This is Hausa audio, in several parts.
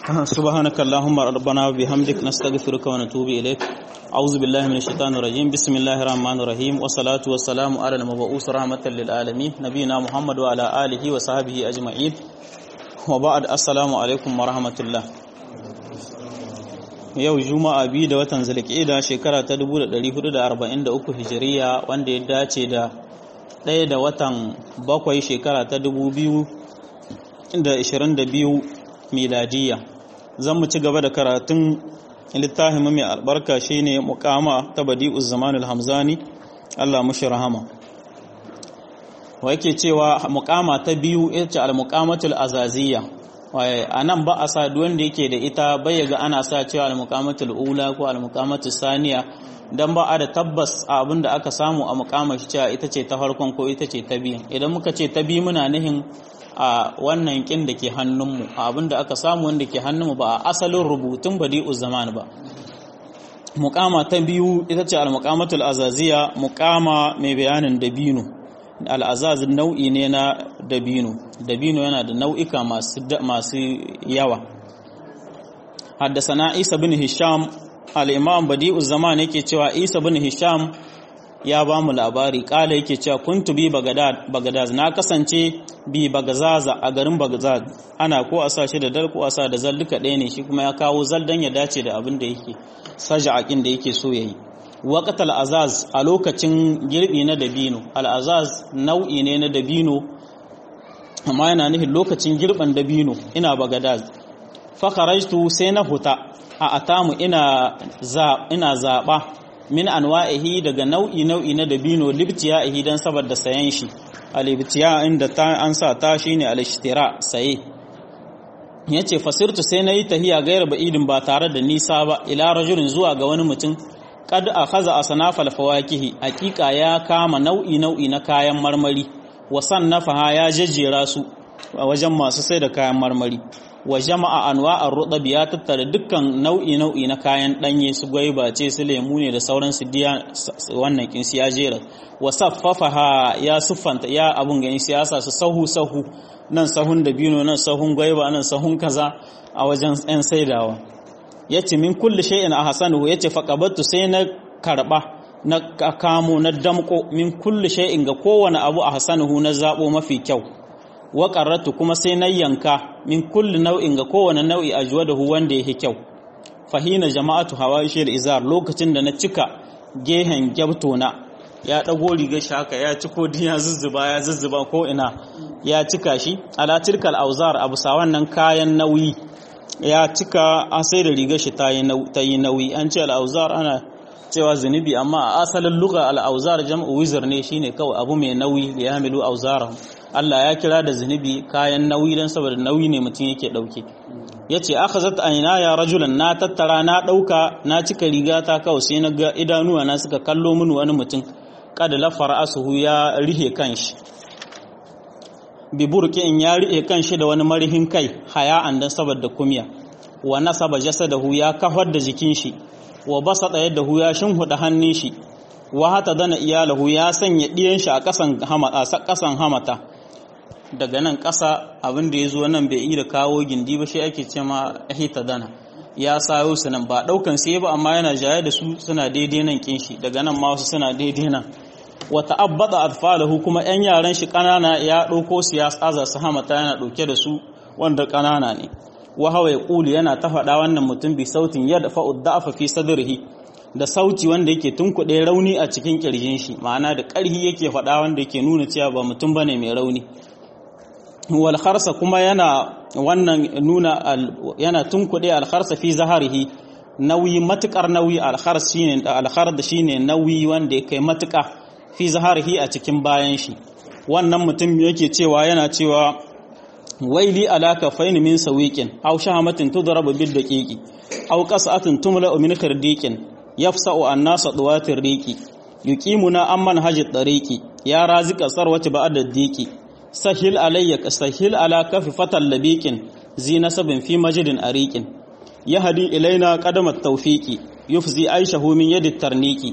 سبحانك اللهم ربنا وبحمدك نستغفرك ونتوب إليك أعوذ بالله من الشيطان الرجيم بسم الله الرحمن الرحيم والصلاة والسلام على المبعوث رحمة للعالمين نبينا محمد وعلى آله وصحبه أجمعين وبعد السلام عليكم ورحمة الله yau juma'a biyu da watan zulqa'ida shekara ta 1443 hijiriya wanda ya dace da ɗaya da watan bakwai shekara ta 2022 miladiya zan mu ci gaba da karatun littafin mai albarka shine muqama ta badi'uz zamanul hamzani Allah mushi rahama wa yake cewa muqama ta biyu ita ce al-muqamatul azaziyya a nan ba a sa wanda yake da ita bai ga ana sa cewa al-muqamatul ula ko al-muqamatul saniya dan ba a da tabbas abin da aka samu a muqamar cewa ita ce ta farkon ko ita ce ta biyu idan muka ce ta biyu muna nihin a wannan kin da ke hannunmu abin da aka samu wanda ke hannunmu ba a asalin rubutun badi'u zaman ba muqama ta biyu ita ce al-muqamatul azaziya muqama mai bayanin dabino al'azaz nau'i ne na dabino dabino yana da nau'ika masu yawa haddasana isa bin hisham al'imam badi'u zaman yake cewa isa bin hisham ya ba mu labari kala yake cewa kuntu bi bagadaz na kasance bi bagazaza a garin bagazaz ana ko a sa shi da dal ko a sa da zal duka ɗaya ne shi kuma ya kawo zal dan ya dace da abin da yake saja'akin da yake so yayi waƙat al'azaz a lokacin girbi na dabino al'azaz nau'i ne na dabino amma yana nufin lokacin girban dabino ina bagadaz fakarajtu sai na huta a atamu ina zaɓa min anwa'ihi daga nau'i nau'i na dabino libtiya ihi don saboda sayan shi alibtiya inda ta an sa ta shine alishtira saye yace fasirtu sai na yi tahiya gairar ba'idin ba tare da nisa ba ila rajulin zuwa ga wani mutum kad akhadha asnafal fawakihi hakika ya kama nau'i nau'i na kayan marmari wa sannafaha ya jejjera su a wajen masu sai da kayan marmari wa jama'a anwa'ar rudab ya tattara dukkan nau'i nau'i na kayan danye su gwaiba ce su lemu ne da sauran su diya wannan kin ya jera wa saffafaha ya suffanta ya abun ganin siyasa su sahu sahu nan sahun dabino nan sahun gwaiba nan sahun kaza a wajen yan saidawa ya ce min kulle shay'in a hasanu ya ce faƙabattu sai na karɓa na kamo na damƙo min kulle shay'in ga kowane abu a hasanuhu na zaɓo mafi kyau wa ƙarratu kuma sai na yanka min kulle nau'in ga kowane nau'i a juwa da hu wanda ya kyau fahina jama'atu hawa shi da izar lokacin da na cika gehen gyabtona ya ɗago rigar shi haka ya ciko ya zuzzuba ya zuzzuba ko ina ya cika shi ala tilkal auzar abu sa wannan kayan nauyi ya cika an sai da rigar shi ta yi nauyi an ce al'auzar ana cewa zunubi amma a asalin luga al'auzar jam'u wizar ne shine kawai abu mai nauyi da ya hamilu auzara Allah ya kira da zunubi kayan nauyi don saboda nauyi ne mutum yake ɗauke ya ce aka zata aina ya rajulan na tattara na ɗauka na cika riga ta kawai sai na ga idanuwa na suka kallo mini wani mutum kada lafar asuhu ya rihe kanshi biburki in ya riƙe kan shi da wani marihin kai haya'an dan saboda kumya wa nasaba jasadahu ya kafar da jikin shi wa basata yadahu ya shinhuda hannun shi wa hata dana iyalahu ya sanya diyan shi a kasan hamata kasan hamata daga nan kasa abin da yazo nan bai yi da kawo gindi ba shi ake cewa hita dana ya sayo su nan ba daukan sai ba amma yana jaye da su suna daidai nan kin shi daga nan ma wasu suna daidai nan wata abbada atfalahu kuma yan yaran shi kanana ya ɗauko su ya tsaza su hamata yana ɗauke da su wanda kanana ne wa hawa ya ƙuli yana ta faɗa wannan mutum bi sautin ya dafa uddafa fi sadrihi da sauti wanda yake tunkuɗe rauni a cikin ƙirjin shi ma'ana da ƙarhi yake faɗa wanda yake nuna cewa ba mutum bane mai rauni wal kharsa kuma yana wannan nuna yana tunkuɗe al kharsa fi zaharihi nauyi matukar nauyi al khars shine al khard shine nauyi wanda ya kai matuƙa fi zaharihi a cikin bayan shi wannan mutum yake cewa yana cewa waili alaka faini min sawiqin aw shahamatin tudrabu bil daqiqi aw qas'atin tumla min khirdiqin yafsa'u an-nasa duwatir riqi yuqimuna amman hajit tariqi ya razika sarwati ba'da diqi sahil alayya sahil ala kafi fatal labiqin zinasabin fi majidin ariqin yahdi ilaina qadamat tawfiqi yufzi aishahu min yadi tarniki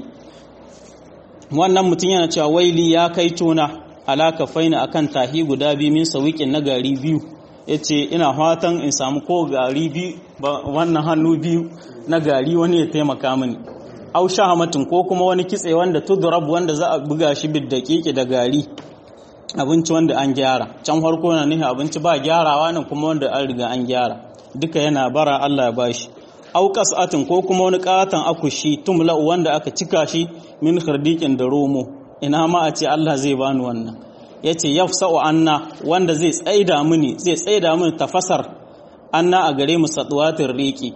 wannan mutum yana cewa waili ya kai tona alaka faina akan tahi guda biyu min sawiqin na gari biyu yace ina fatan in samu ko gari biyu wannan hannu biyu na gari wani ya taimaka mini au shahamatin ko kuma wani kitse wanda tudrab wanda za a buga shi bid daqiqi da gari abinci wanda an gyara can farko na nihi abinci ba gyarawa nan kuma wanda an riga an gyara duka yana bara Allah ya bashi au qas'atin ko kuma wani katan akushi tumla wanda aka cika shi min khirdiqin da romo ina ma a ce Allah zai bani wannan yace yafsa'u anna wanda zai tsaida mini zai tsaida mini tafasar anna a gare mu satwatir riqi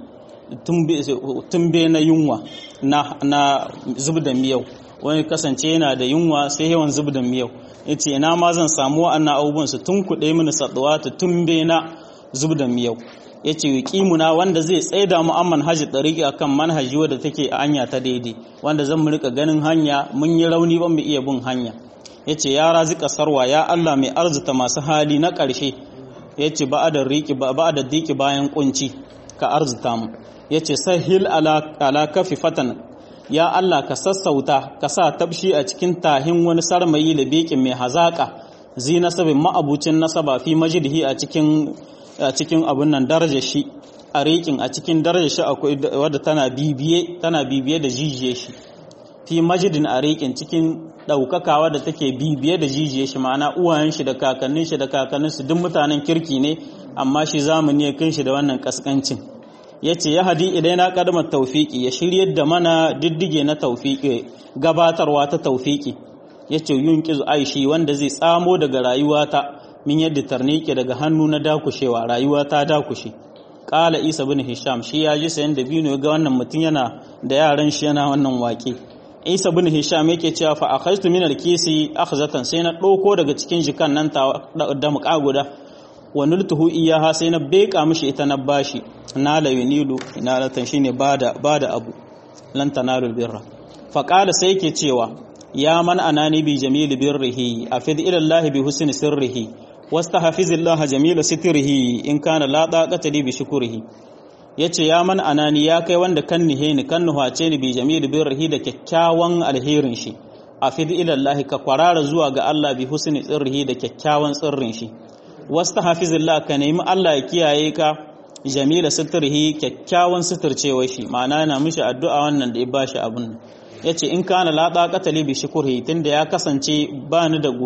tumbe na yunwa na, na zub da miyau wani kasance yana da yunwa sai yawan zub da miyau ya ce ina ma zan samu wa'annan abubuwan su tun kuɗe mini saɗuwa ta tumbe na zub da miyau ya ce ƙimuna wanda zai tsaida mu amman hajji ɗariƙi a kan manhaji wadda take a hanya ta daidai wanda zan mu rika ganin hanya mun yi rauni ban mu iya bin hanya ya ce ya razika sarwa ya Allah mai arzuta masu hali na ƙarshe ya ce ba da diki bayan kunci ka arzuta mu ya ce sahil ala kafi fatan ya Allah ka sassauta ka sa tabshi a cikin tahin wani sarmayi da bekin mai hazaƙa zi nasabin ma'abucin nasaba fi majidihi a cikin a cikin abun nan darajar shi a rikin a cikin darajar shi akwai wadda tana bibiye tana bibiye da jijiye shi fi majidin a rikin cikin ɗaukaka wadda take bibiye da jijiye shi ma'ana uwayen shi da kakannin shi da kakannin su duk mutanen kirki ne amma shi zamani ya kin shi da wannan kaskancin ya ce ya hadi idan na kadamar taufiki ya shiryar da mana diddige na taufiki gabatarwa ta taufiki ya ce yun kizu aishi wanda zai tsamo daga rayuwata min yadda tarnike daga hannu na dakushewa rayuwa ta dakushe kala isa bin hisham shi ya ji sayan da bino ga wannan mutum yana da yaran shi yana wannan wake isa bin hisham yake cewa fa akhadtu min al-kisi akhzatan sai na ɗauko daga cikin jikan nan da muka guda wa nultuhu iyaha sai na beka mishi ita na bashi na la yunilu inalatan shine bada bada abu lan tanalu birra fa qala sai yake cewa ya man anani bi jamil birrihi afid ila allah bi husni sirrihi wastahfizillaha jamil sitrihi in kana la taqata li bi shukrihi yace ya man anani ya kai wanda kan nihe ni kan nuhace ni bi jamil birrihi da kyakkyawan alherin shi afid ila allah ka kwarara zuwa ga allah bi husni sirrihi da kyakkyawan sirrin shi wasta hafizillah ka nemi Allah ya kiyaye ka jamila suturhi kyakkyawan suturcewa shi ma'ana yana mishi addu'a wannan da ya bashi abun yace in kana la taqata li bi shukrihi tunda ya kasance ba ni da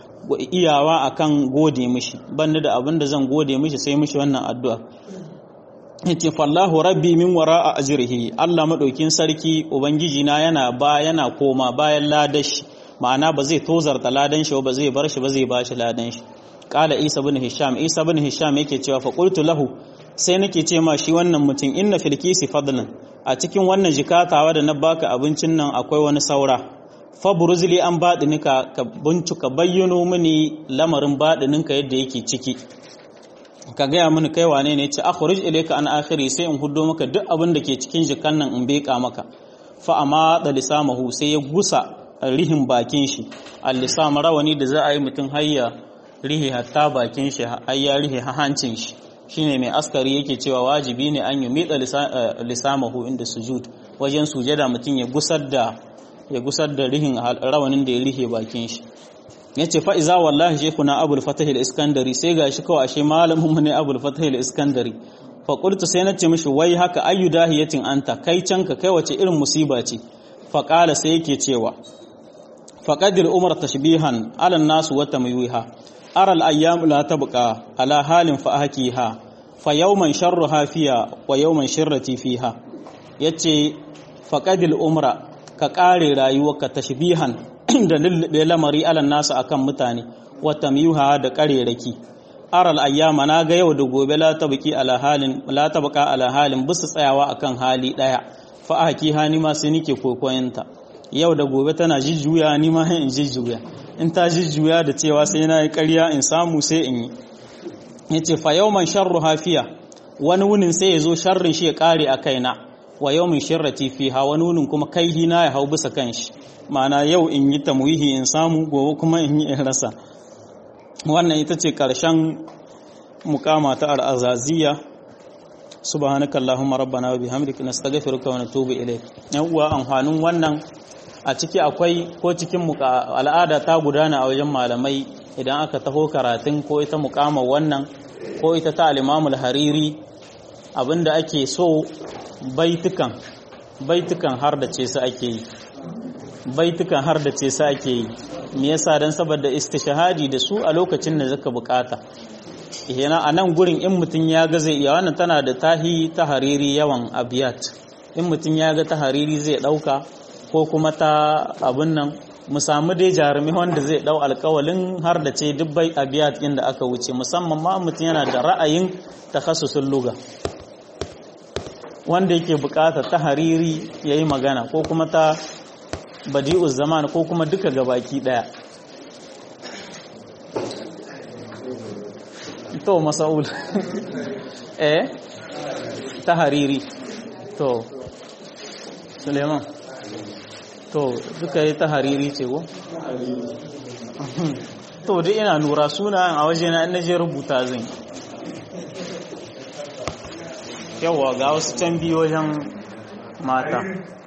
iyawa akan gode mishi ban ni da abin da zan gode mishi sai mishi wannan addu'a yace fallahu rabbi min wara'a ajrihi Allah madaukin sarki ubangiji na yana ba yana koma bayan ladashi ma'ana ba zai tozarta ladan shi ba zai bar shi ba zai bashi ladan shi kala isa bin hisham isa bin hisham yake cewa fa qultu lahu sai nake ce ma shi wannan mutum inna fil kisi fadlan a cikin wannan jikatawa da na baka abincin nan akwai wani saura fa buruzli an badinika ka bincika bayyano mini lamarin badininka yadda yake ciki ka gaya mini kai wane ne ce akhruj ilayka an akhiri sai in huddo maka duk abin da ke cikin jikan nan in beka maka fa amma da lisamahu sai ya gusa rihin bakin shi al-lisam rawani da za a yi mutum hayya rihe hatta bakin shi ai ya rihe hancin shi shine mai askari yake cewa wajibi ne an yi mitsa lisamahu inda sujud wajen sujada mutum ya gusar da ya gusar da rihin rawanin da ya rihe bakin shi yace fa iza wallahi shaykhuna abul fatah al-iskandari sai gashi kawai ashe malamin mu ne abul fatah al-iskandari fa qultu sai nace mishi wai haka ayu dahiyatin anta kai canka kai wace irin musiba ce fa qala sai yake cewa faqadir umar tashbihan ala nas wa tamyiha أرى الأيام لا تبقى على حال فأحكيها فيوما شرها فيها ويوما شرتي فيها yace faqadil umra ka kare rayuwarka tashbihan da lulluɓe lamari alan nasu akan mutane wa tamyuha da kareraki aral ayyama na ga yau da gobe la tabqi ala halin la tabqa ala halin bisu tsayawa akan hali daya fa haki hani ma sai nike kokoyinta yau da gobe tana jijjuya ni ma in jijjuya in ta jijjuya da cewa sai na yi ƙarya in samu sai in yi ya ce fa yau man sharru hafiya wani wunin sai ya zo sharrin shi ya ƙare a kaina wa yau min shirrati fiha wani wunin kuma kai hina ya hau bisa kan shi ma'ana yau in yi tamwihi in samu gobe kuma in yi in rasa wannan ita ce ƙarshen mukama ta al'azaziya subhanaka allahumma rabbana wa bihamdika nastaghfiruka wa natubu ilayk yan uwa amfanin wannan a ciki akwai ko cikin al'ada ta gudana a wajen malamai idan aka taho karatun ko ita mukamar wannan ko ita ta al-imamul hariri abinda ake so baitukan baitukan har da ce su ake yi baitukan har da ce su ake yi me yasa dan saboda istishhadi da su a lokacin da zaka bukata yana a nan gurin in mutum ya ga zai iya wannan tana da tahi ta hariri yawan abiyat in mutum ya ga ta hariri zai dauka ko kuma ta abin nan mu samu dai jarumi wanda zai dau alkawalin har da ce dubbai abiyat inda aka wuce musamman ma mutum yana da ra'ayin takhassusul luga wanda yake bukata ta hariri yayi magana ko kuma ta badi'uz zaman ko kuma duka gabaki daya to masaul eh ta hariri to suleiman to duka yi ta hariri ce ko to dai ina lura suna a waje na je rubuta zan yawwa ga wasu can biyu wajen mata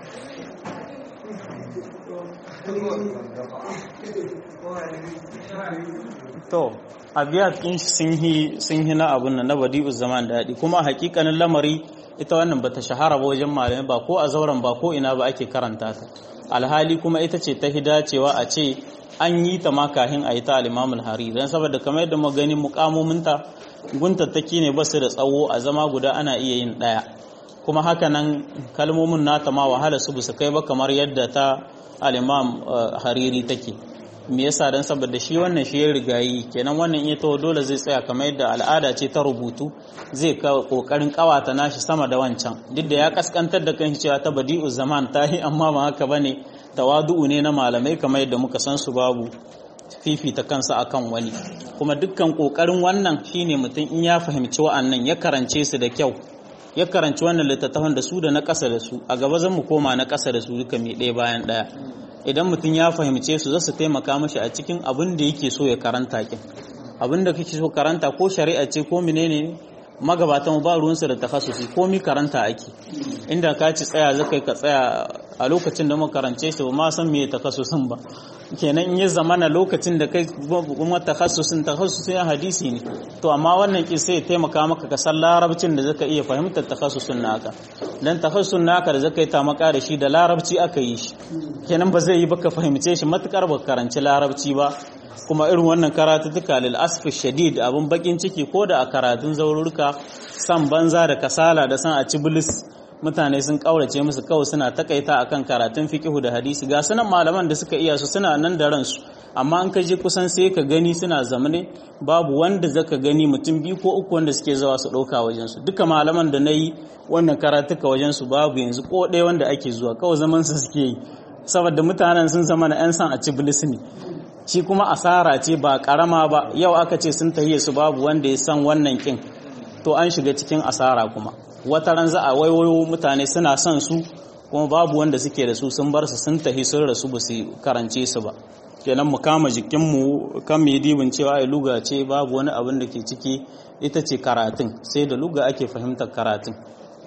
to abiyat din sun yi sun yi na abun nan na badi'u zaman daɗi kuma hakikanin lamari ita wannan bata shahara ba wajen malamai ba ko a zauren ba ko ina ba ake karanta ta alhali kuma ita ce ta hidacewa a ce an yi ta ma kahin a yi ta al-imamul hari dan saboda kamar yadda mu gani mukamominta guntattaki ne basu da tsawo a zama guda ana iya yin ɗaya kuma haka nan kalmomin nata ma wahala su su kai ba kamar yadda ta al-imam hariri take me yasa dan saboda shi wannan shi ya rigayi kenan wannan iya tawo dole zai tsaya kamar yadda al'ada ce ta rubutu zai kokarin kawata nashi sama da wancan duk da ya kaskantar da kanshi cewa ta badi'u zaman tahi amma ba haka bane tawadu'u ne na malamai kamar yadda muka san su babu fifita kansa akan wani kuma dukkan kokarin wannan shine mutum in ya fahimci wa'annan ya karance su da kyau ya karanci wannan littattafan da su da na ƙasa da su a gaba zan mu koma na ƙasa da su duka mai ɗaya bayan ɗaya idan mutum ya fahimce su za su taimaka mashi a cikin abin da yake so ya karanta kin abin da kake so karanta ko shari'a ce ko menene magabatan ba ruwansa da takhassusi ko mi karanta ake inda ka ci tsaya zaka ka tsaya a lokacin da muka karance shi ba ma san me takhassusin ba kenan in ya zamana lokacin da kai kuma takhassusin takhassusin hadisi ne to amma wannan ki sai ya taimaka maka ka san larabcin da zaka iya fahimtar takhassusin naka dan takhassusin naka da zaka yi ta maka da shi da larabci aka yi shi kenan ba zai yi baka fahimce shi matukar ba karanci larabci ba kuma irin wannan karatuttuka lil asfi shadid abun bakin ciki ko da a karatun zaururka san banza da kasala da san a ci bilis mutane sun kaurace musu kawai suna takaita akan karatun fiqihu da hadisi ga sunan malaman da suka iya su suna nan da ransu amma an ka je kusan sai ka gani suna zamane babu wanda zaka gani mutum biyu ko uku wanda suke zawa su ɗauka wajen su duka malaman da nayi wannan karatuka wajen su babu yanzu ko ɗaya wanda ake zuwa kawai zaman su suke yi saboda mutanen sun zama na 'yan san a ci bilis ne shi kuma asara ce ba karama ba yau aka ce sun tahiye su babu wanda ya san wannan kin to an shiga cikin asara kuma wata ran za a waiwayo mutane suna son su kuma babu wanda suke da su sun bar su sun tahi sun rasu ba su karance su ba kenan mu kama jikinmu kan mu dibin cewa ai luga ce babu wani abin da ke ciki ita ce karatun sai da luga ake fahimtar karatun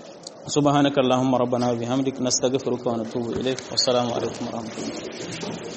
subhanakallahumma rabbana wa bihamdika nastaghfiruka wa natubu ilaik wassalamu alaikum wa rahmatullahi